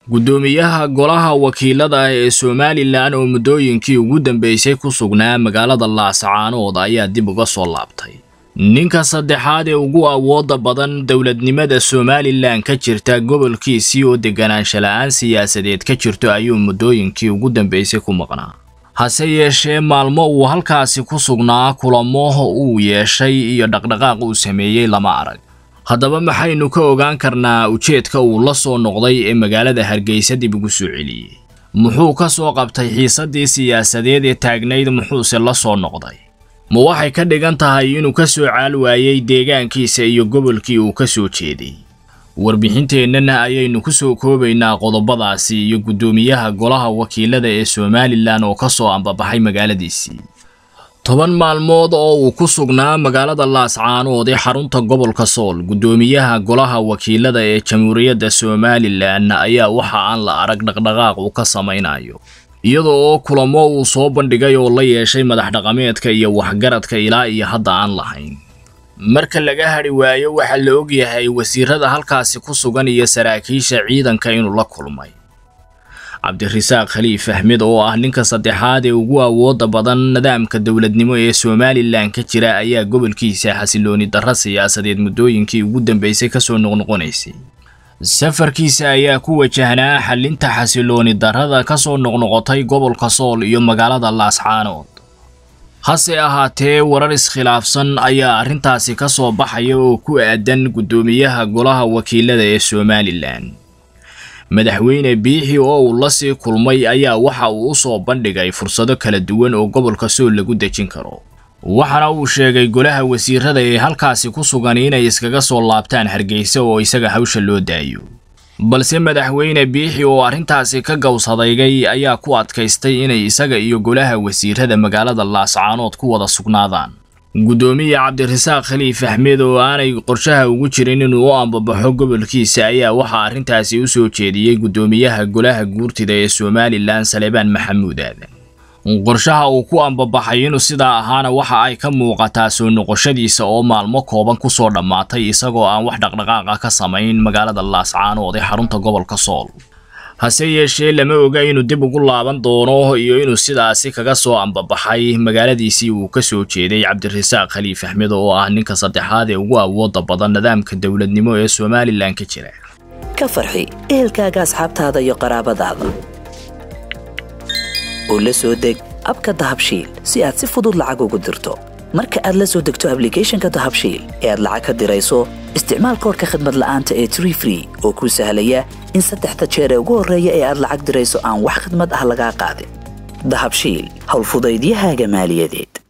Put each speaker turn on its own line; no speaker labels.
guddoomiyaha golaha wakiilada ee somalilan oo muddooyinkii ugu dambeysay ku sugnaa magaalada laascaanood ayaa dib uga soo laabtay ninka saddexaad ee ugu awoodda badan dowladnimada somalilan ka jirta gobolkiisii oo deganaansha la-aan siyaasadeed ka jirto ayuu muddooyinkii ugu dambeysay ku maqnaa hase yeeshee maalmo uu halkaasi ku sugnaa kulamo uu yeeshay iyo dhaqdhaqaaq uu sameeyey lama arag haddaba maxaynu ka ogaan karnaa ujeedka uu la soo noqday ee magaalada hargeysa dib ugu soo celiyey muxuu ka soo qabtay xiisaddii siyaasadeed ee taagnayd muxuuse la soo noqday ma waxay ka dhigan tahay inuu ka soo caal waayey deegaankiisa iyo gobolkii uu ka soo jeeday warbixinteennana ayaynu ku soo koobaynaa qodobadaasi iyo guddoomiyaha golaha wakiilada ee somalilan oo ka soo ambabaxay magaaladiisii toban maalmood oo uu ku sugnaa magaalada laascaanood ee xarunta gobolka sool guddoomiyaha golaha wakiilada ee jamhuuriyadda somalilan ayaa waxa aan la arag dhaqdhaqaaq uu ka samaynayo iyada oo kulamo uu soo bandhigay oo la yeeshay madax dhaqameedka iyo waxgaradka ilaa iyo hadda aan lahayn marka laga hadhi waayo waxaa la ogyahay wasiirada halkaasi ku sugan iyo saraakiisha ciidanka inuu la kulmay cabdirasaaq khaliif axmed oo ah ninka saddexaad ee ugu awoodda badan nidaamka dowladnimo ee somalilan ka jira ayaa gobolkiisa xasilooni darro siyaasadeed muddooyinkii ugu dambeysay kasoo noqnoqonaysay safarkiisa ayaa ku wajahnaa xalinta xasilooni darrada kasoo noqnoqotay gobolka sool iyo magaalada laascaanood hase ahaatee warar iskhilaafsan ayaa arrintaasi ka soo baxaya oo ku aadan guddoomiyaha golaha wakiilada ee somalilan madaxweyne biixi oo uu la sii kulmay ayaa waxa uu u soo bandhigay fursado kala duwan oo gobolka sool lagu dejin karo waxaana uu sheegay golaha wasiirada ee halkaasi ku sugan inay iskaga soo laabtaan hargeysa oo isaga hawsha loo daayo balse madaxweyne biixi oo arrintaasi ka gowsadaygay ayaa ku adkaystay inay isaga iyo golaha wasiirada magaalada laascaanood ku wada sugnaadaan guddoomiye cabdirasaaq khaliif axmed oo aanay qorshaha ugu jirin inuu u ambabaxo gobolkiisa ayaa waxaa arrintaasi u soo jeediyey guddoomiyaha golaha guurtida ee somalilan salebaan maxamuud aadan qorshaha uu ku ambabaxay inuu sidaa ahaana waxa ay ka muuqataa soo noqoshadiisa oo maalmo kooban ku soo dhammaatay isagoo aan wax dhaqdhaqaaqa ka samayn magaalada laascaanood ee xarunta gobolka sool hase yeeshee lama oga inuu dib ugu laaban doono iyo inuu sidaasi kaga soo ambabaxay magaaladiisii uu ka soo jeeday cabdirasaaq khaliif axmed oo ah ninka saddexaad ee ugu awoodda badan nidaamka dowladnimo ee somalilan ka jira
ka farxi ehelkaaga asxaabtaada iyo qaraabadaada oo la soo deg abka dahabshiil si aad si fudud lacag ugu dirto marka aad la soo degto ablicathonka dahabshiil ee aad lacag ka dirayso isticmaal koorka khadmad la'aanta ee tree free oo kuu sahlaya in saddexda jeer ee ugu horreeya ee aad lacag dirayso aan wax khidmad ah lagaa qaadin dahabshiil howlfudaydiyahaaga maaliyadeed